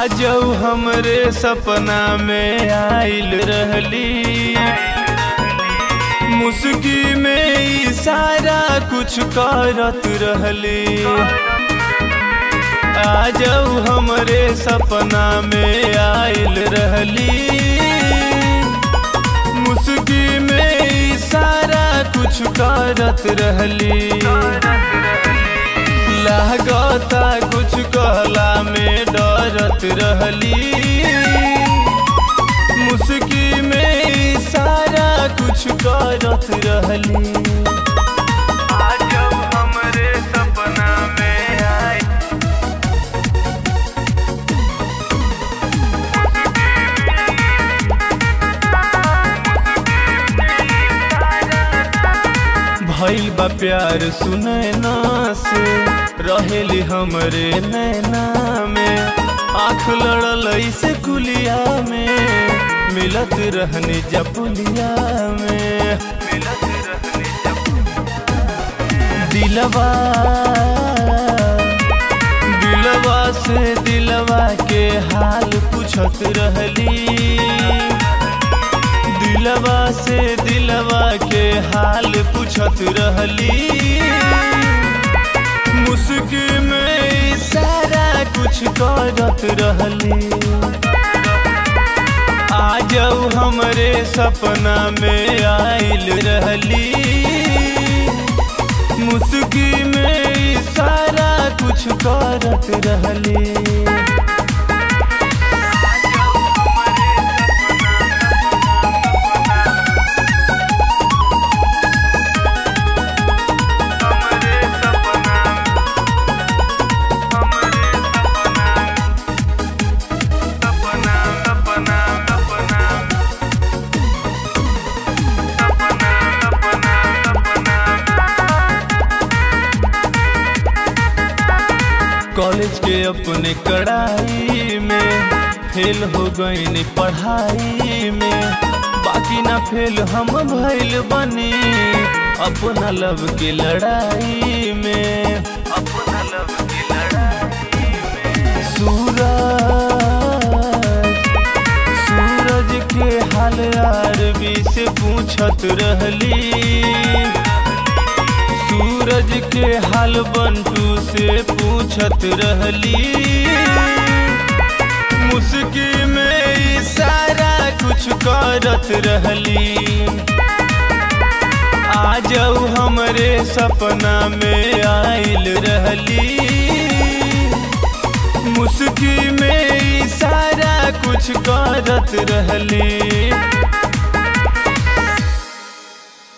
आजऊ हमरे सपना में आइल रहली मुस्की में इशारा कुछ करत रहली आजऊ हमरे सपना में आइल रहली मुस्की में इशारा कुछ करत रहली लागता कुछ कहला में डरत रहली मुस्की में इशारा कुछ करत रहली आज हमरे सपना में आई भइल बा प्यार सुने ना से रहेली हमरे नैना में आँख लड़ल ऐसे कुलिया में मिलत रहनी जपुलिया में मिलत रहनी दिलवा दिलवा से दिलवा के हाल पूछत रहली दिलवा से दिलवा के हाल पूछत रहली मुस्की में सारा कुछ करत रहली आजऊ हमरे सपना में आइल रहली मुस्की में सारा कुछ करत रहली कॉलेज के अपने कड़ाई में फेल हो गई पढ़ाई में बाकी ना फेल हम भइल बनी अपना लव की लड़ाई में अपना लव की लड़ाई में सूरज सूरज के हाल आरबी से पूछत रहली सूरज के हाल बंटू से पूछत रहली मुस्की में इशारा कुछ करत रहली आजऊ हमरे सपना में आइल रहली मुस्की में इशारा कुछ करत रहली